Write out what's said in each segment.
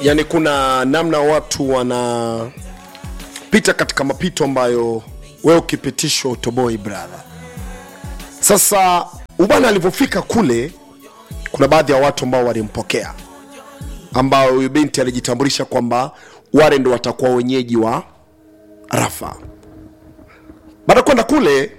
yani kuna namna watu wanapita katika mapito ambayo wewe ukipitishwa utoboi brother sasa ubana alivyofika kule kuna baadhi ya watu ambao walimpokea ambao huyu binti alijitambulisha kwamba wale ndo watakuwa wenyeji wa rafa baada ya kwenda kule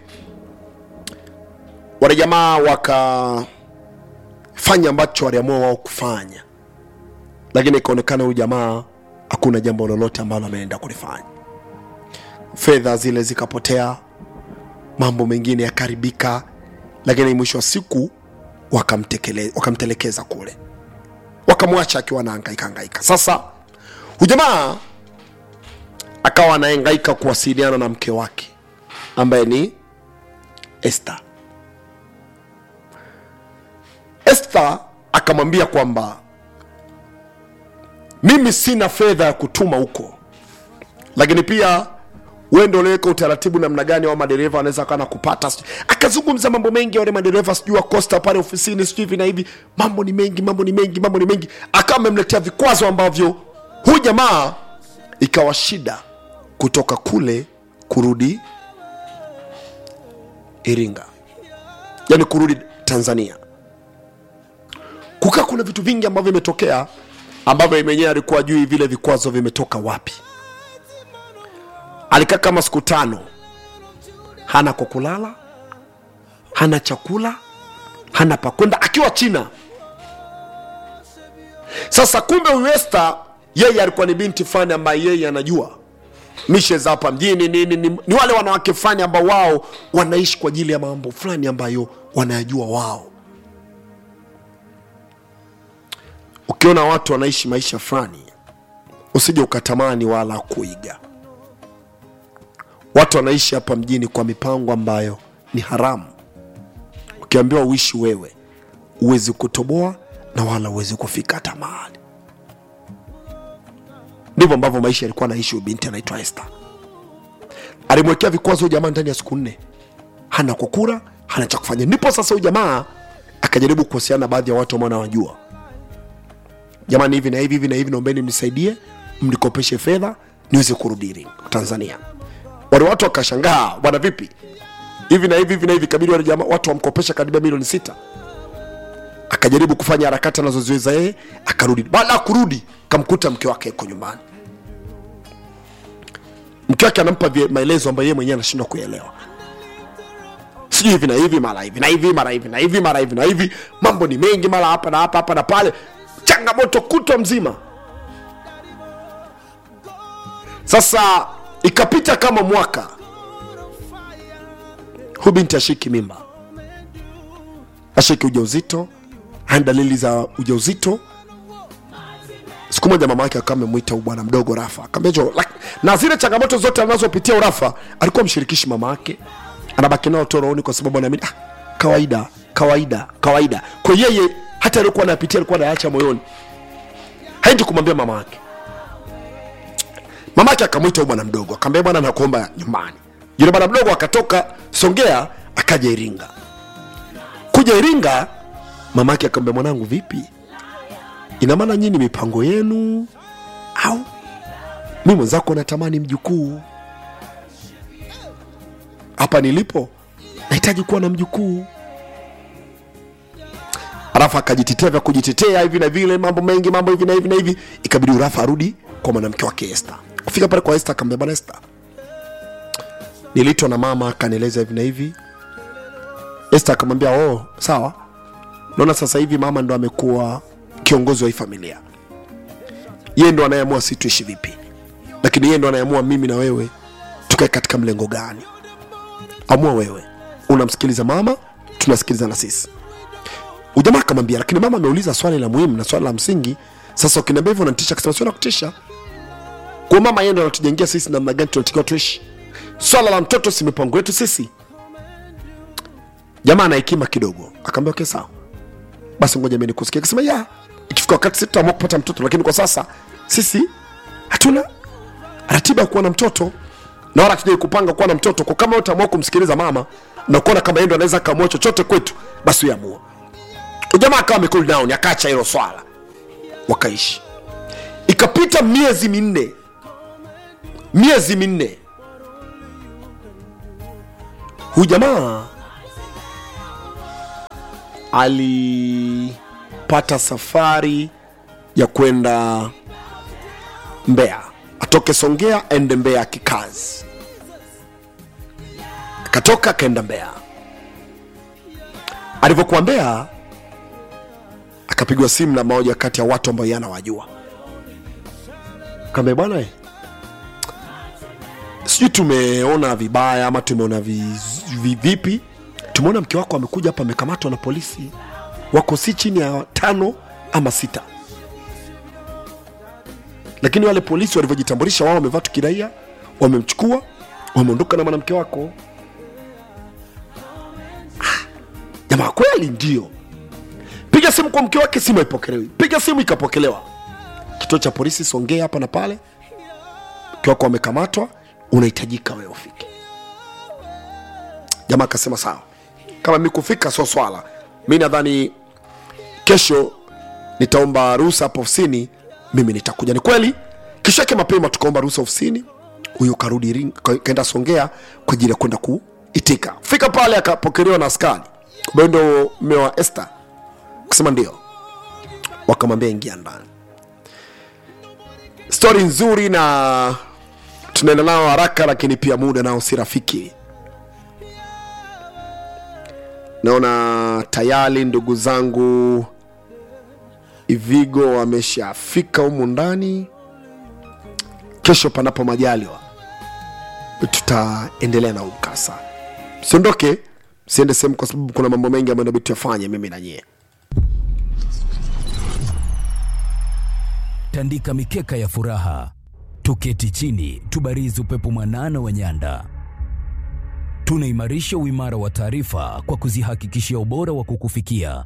wale jamaa wakafanya ambacho waliamua wao kufanya lakini ikaonekana huyu jamaa hakuna jambo lolote ambalo ameenda kulifanya fedha zile zikapotea mambo mengine yakaribika lakini mwisho wa siku wakamtekele- wakamtelekeza kule wakamwacha akiwa anahangaika hangaika sasa huyu jamaa akawa anahangaika kuwasiliana na mke wake ambaye ni Esther. Esther akamwambia kwamba mimi sina fedha ya kutuma huko, lakini pia wewe ndio uliweka utaratibu namna gani wa madereva wanaweza kana kupata. sijui- Akazungumza mambo mengi, wale madereva sijui wa Costa pale ofisini sijui hivi na hivi, mambo ni mengi, mambo ni mengi, mambo ni mengi, akawa amemletea vikwazo ambavyo huyu jamaa ikawa shida kutoka kule kurudi Iringa, yani kurudi Tanzania. Kukaa kuna vitu vingi ambavyo vimetokea ambavyo yeye mwenyewe alikuwa ajui vile vikwazo vimetoka wapi. Alikaa kama siku tano, hana kwa kulala, hana chakula, hana pa kwenda, akiwa China. Sasa kumbe huyu Esther yeye alikuwa ni binti fulani ambaye yeye anajua mishe za hapa mjini nini ni, ni wale wanawake fulani ambao wao wanaishi kwa ajili ya mambo fulani ambayo wanayajua wao ukiona watu wanaishi maisha fulani usije ukatamani wala kuiga watu wanaishi hapa mjini kwa mipango ambayo ni haramu ukiambiwa uishi wewe huwezi kutoboa na wala huwezi kufika hata mahali ndivyo ambavyo maisha yalikuwa anaishi huyu binti anaitwa Esther. Alimwekea vikwazo huyu jamaa ndani ya siku nne, hana kwa kura, hana cha kufanya. Ndipo sasa huyu jamaa akajaribu kuhusiana na baadhi ya watu ambao anawajua, jamani, hivi na hivi hivi na hivi, naombeni mnisaidie, mnikopeshe fedha niweze kurudi Iringa, Tanzania. Wale watu wakashangaa, bwana, vipi hivi na hivi hivi na hivi, kabidi wale jamaa watu wamkopesha karibia milioni sita akajaribu kufanya harakati anazoziweza yeye akarudi baada ya kurudi kamkuta mke wake yuko nyumbani mke wake anampa vie- maelezo ambayo yeye mwenyewe anashindwa kuelewa sijui hivi na hivi mara hivi na hivi mara hivi na hivi mara hivi na hivi mambo ni mengi mara hapa na hapa hapa na pale changamoto kutwa mzima sasa ikapita kama mwaka huyu binti ashiki mimba ashiki ujauzito hana dalili za ujauzito siku moja mama yake akawa amemwita huyu bwana mdogo rafa akamwambia "Jo, lak- na zile changamoto zote anazopitia urafa alikuwa mshirikishi mama yake anabaki nao tu rohoni kwa sababu anaamini ah, kawaida kawaida kawaida kwa yeye hata alikuwa anapitia alikuwa anaacha moyoni haendi kumwambia mama yake mama yake akamwita huyu bwana mdogo akamwambia bwana nakuomba nyumbani yule bwana mdogo akatoka songea akaja iringa kuja iringa mama yake akamwambia mwanangu vipi ina maana nyinyi mipango yenu au mi mwenzako natamani mjukuu hapa nilipo nahitaji kuwa na mjukuu alafu akajitetea vya kujitetea hivi na vile mambo mengi mambo hivi na hivi na hivi ikabidi urafa arudi kwa mwanamke wake Esther kufika pale kwa Esther akamwambia bwana Esther nilitwa na mama akanieleza hivi na hivi Esther akamwambia oh sawa naona sasa hivi mama ndo amekuwa kiongozi wa hii familia yeye ndo anayeamua si tuishi vipi lakini yeye ndo anayeamua mimi na wewe tukae katika mlengo gani amua wewe unamsikiliza mama tunasikiliza na sisi ujamaa akamwambia lakini mama ameuliza swali la muhimu na swali la msingi sasa ukiniambia hivyo unanitisha akasema sio nakutisha kwa mama yeye ndo anatujengea sisi namna gani tunatakiwa tuishi swala la mtoto si mipango yetu sisi jamaa ana hekima kidogo akaambia okay sawa basi ngoja mimi nikusikia akasema ya ikifika wakati sisi tutaamua kupata mtoto lakini kwa sasa sisi hatuna ratiba ya kuwa na mtoto na wala hatujai kupanga kuwa na mtoto kwa kama wewe utaamua kumsikiliza mama na kuona kama yeye ndo anaweza akaamua chochote kwetu basi uamua jamaa akawa amekuli down akaacha hilo swala wakaishi ilipita miezi minne miezi minne huyu jamaa alipata safari ya kwenda Mbeya, atoke Songea aende Mbeya kikazi, akatoka akaenda Mbeya. Alivyokuwa Mbeya, akapigwa simu na moja kati ya watu ambao yanawajua, kaambia bwana, eh, sijui tumeona vibaya ama tumeona vi, vi, vipi, tumeona mke wako amekuja hapa amekamatwa na polisi, wako si chini ya tano ama sita lakini wale polisi walivyojitambulisha wao wamevaa tukiraia wamemchukua wameondoka na mwanamke wako Ah, jamaa kweli ndio piga simu kwa mke wake simu haipokelewi piga simu ikapokelewa kituo cha polisi songea hapa na pale mke wako wamekamatwa unahitajika wewe ufike jamaa akasema sawa kama mi kufika sio swala mi nadhani kesho nitaomba ruhusa hapo ofisini mimi nitakuja ni kweli kesho yake mapema tukaomba ruhusa ofisini huyo karudi Iringa- ka- kaenda songea kwa ajili ya kwenda kuitika fika pale akapokelewa na askari ambayo ndo mme wa este kusema ndio wakamwambia ingia ndani stori nzuri na tunaenda nao haraka lakini pia muda nao si rafiki naona tayari ndugu zangu Ivigo wameshafika humu ndani. Kesho panapo majaliwa, tutaendelea na huu mkasa. Msiondoke, msiende sehemu, kwa sababu kuna mambo mengi ambayo inabidi tuyafanye mimi na nyie. tandika mikeka ya furaha, tuketi chini, tubarizi upepo mwanana wa nyanda. Tunaimarisha uimara wa taarifa kwa kuzihakikishia ubora wa kukufikia.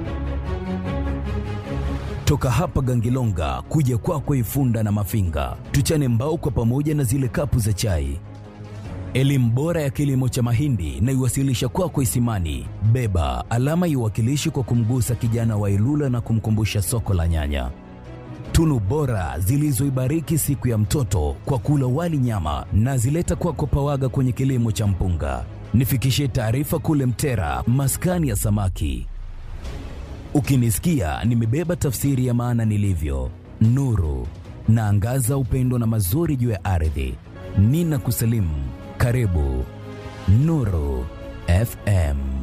Toka hapa Gangilonga kuja kwako Ifunda na Mafinga, tuchane mbao kwa pamoja na zile kapu za chai. Elimu bora ya kilimo cha mahindi na iwasilisha kwako Isimani. Beba alama iwakilishi kwa kumgusa kijana wa Ilula na kumkumbusha soko la nyanya tunu bora zilizoibariki siku ya mtoto kwa kula wali nyama na zileta kwako pawaga kwenye kilimo cha mpunga. Nifikishie taarifa kule Mtera, maskani ya samaki. Ukinisikia nimebeba tafsiri ya maana nilivyo, nuru naangaza upendo na mazuri juu ya ardhi. Nina kusalimu, karibu Nuru FM.